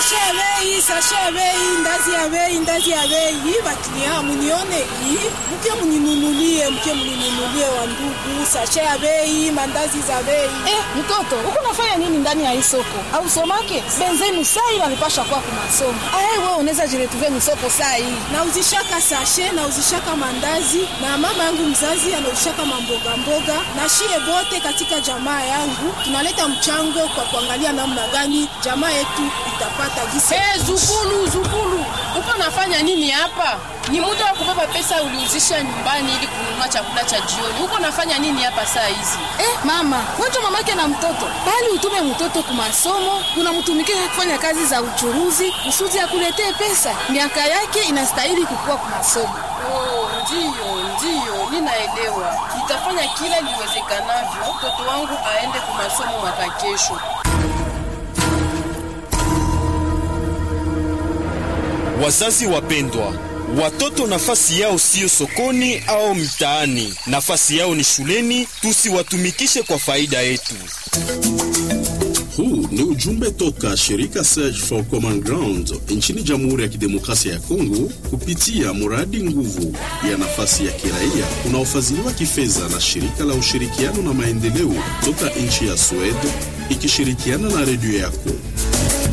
Sashe ya bei, sashe ya bei, ndazi ya bei, ndazi ya bei. Hii baklia munione hii. Mke mninunulie, mke mninunulie wa ndugu. Sashe ya bei, mandazi za bei. Eh, mtoto, uko nafanya nini ndani ya hii soko? Au somake? Benzenu sai wanipasha kwa kwa masomo. Ah, wewe unaweza jiretuvia ni soko sai. Nauzishaka sashe, nauzishaka mandazi na mama yangu mzazi anauzishaka mamboga mboga na shie bote katika jamaa yangu tunaleta mchango kwa kuangalia namna gani jamaa yetu itapata gisi. Hey, zukulu zukulu, uko nafanya nini hapa? Ni muda wa kubeba pesa uliuzisha nyumbani ili kununua chakula cha jioni. Uko nafanya nini hapa saa hizi? Eh, mama, wacha mamake na mtoto. Bali utume mtoto kwa masomo, unamtumikia kufanya kazi za uchuruzi, kusudi akuletee pesa. Miaka yake inastahili kukua kwa masomo. Oh, ndiyo ndiyo, ninaelewa. Nitafanya kila liwezekanavyo mtoto wangu aende kwa masomo mwaka kesho. Wazazi wapendwa, watoto nafasi yao siyo sokoni au mtaani, nafasi yao ni shuleni. Tusiwatumikishe kwa faida yetu. Huu ni ujumbe toka shirika Search for Common Ground nchini Jamhuri ya Kidemokrasia ya Kongo kupitia mradi nguvu ya nafasi ya kiraia unaofadhiliwa kifedha na shirika la ushirikiano na maendeleo toka nchi ya Sweden ikishirikiana na redio yako.